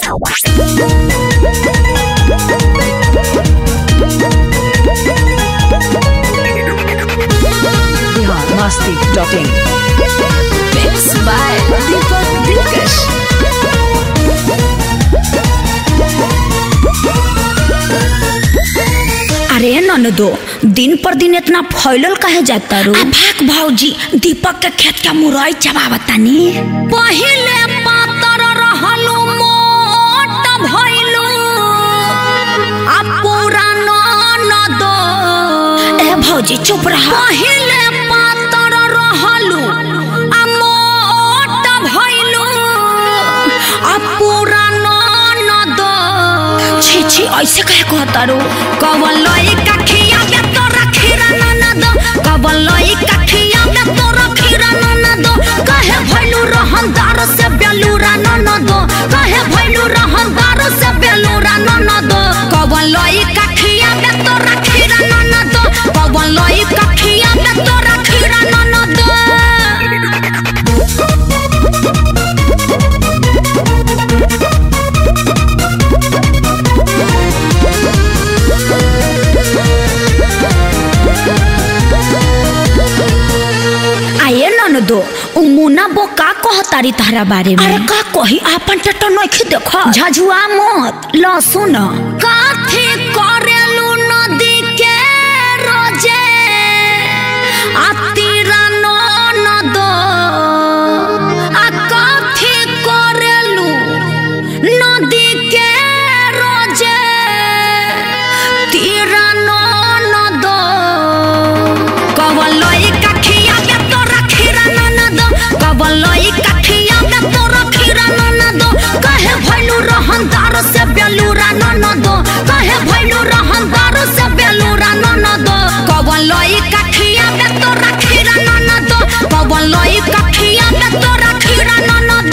Bihar Masti dot in Mix by Deepak Dilkash. अरे ननदो दिन पर दिन इतना फैलल काहे जाता रो भाग भौजी दीपक के खेत का मुरई चबावतानी पहिले पातर रहलू मोट भइलू आ पूरा ननदो ए भौजी चुप रह पहिले पातर रहलू आ मोट भइलू आ पूरा ननदो छी छी ऐसे कहे कहता रो कवलई कखिया में तो रखीरा ननद कवलई कखिया में तो रखीरा ननद कहे भइलू रहनदार से बेलूरा ननद कहे भइलू रहनदार से बेलूरा ननद कवलई कखिया में तो रखीरा ननद कवलई कखिया में तो रखीरा ननद आये ननदो उ मुना बो का कहतारी तारा बारे में अरे का कही आपन टटो नइखे देख झझुआ मत ल सुन काथे करेलु नदी के रोजे आतीरा ननदो आ काथे करेलु नदी के रोजे तीरा ननदो कवलई कखिया में तो रखीरा ननद कवलई कखिया में तो रखीरा ननद कहे भइलू रहनदार से बेलूरा ननद कहे भइलू रहनदार से बेलूरा ननद कवलई कखिया में तो रखीरा ननद कवलई कखिया में तो रखीरा ननद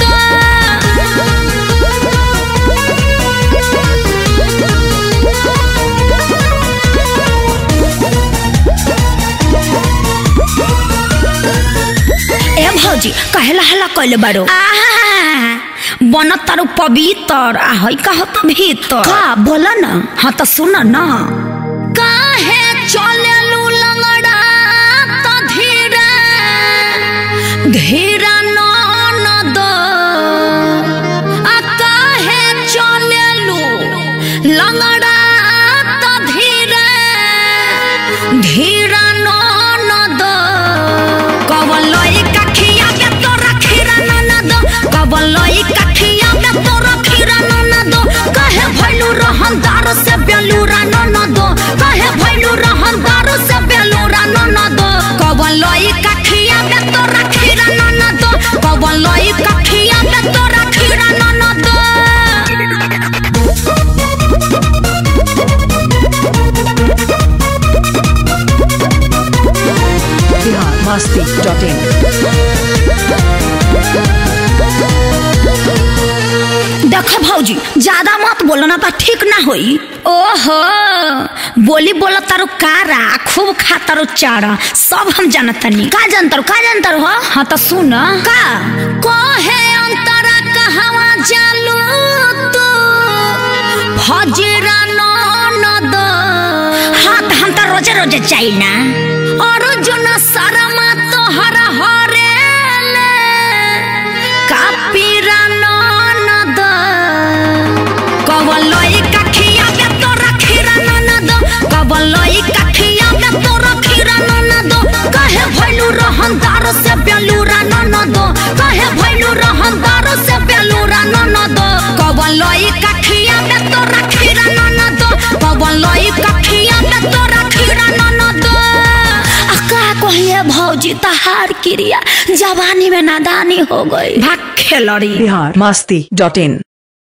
ए भौजी कहेला हला कइले बारो बन तारू पवित्र आ हई कहत भीतर का बोला न हाँ तो सुन न काहे चलेलू लंगड़ा त धीरे धीरा ननद आ काहे चलेलू लंगड़ा त धीरे धीरा ननद कवलई कखिया में तो रखीरा ननद कवलई कखिया में तो रखीरा ननद कहे भइलू रहनदार से बेलूरा ननद कहे भइलू रहनदार से बेलूरा ननद कवलई कखिया में तो रखीरा ननद कवलई कखिया में तो रखीरा ननद बिहार मस्ती डॉट इन देखो भौजी ज्यादा मत बोलो ना तो ठीक ना होई ओहो बोली बोला तारो कारा खूब खा तारो चारा सब हम जानतनी का जानतारो का जानतारो हो हाँ तो सुन का कहे अंतरा कहवा जालू तू फजरा ननद हाँ तो हम तो रोजे रोजे चाहिए ना अर्जुन शर्मा तोहर हरेले कापीरा ननद कवलई कखिया में तो रखीरा ननद कवलई कखिया में तो रखीरा ननद कहे भइलू रहनदार से बेलूरा ननद कहे भइलू रहनदार से बेलूरा ननद कवलई कखिया में तो रखीरा ननद कवलई कखिया में तो रखीरा ननद आ का कहिए भौजी तहार क्रिया जवानी में नादानी हो गई भाग खेलड़ी बिहार मस्ती डॉट इन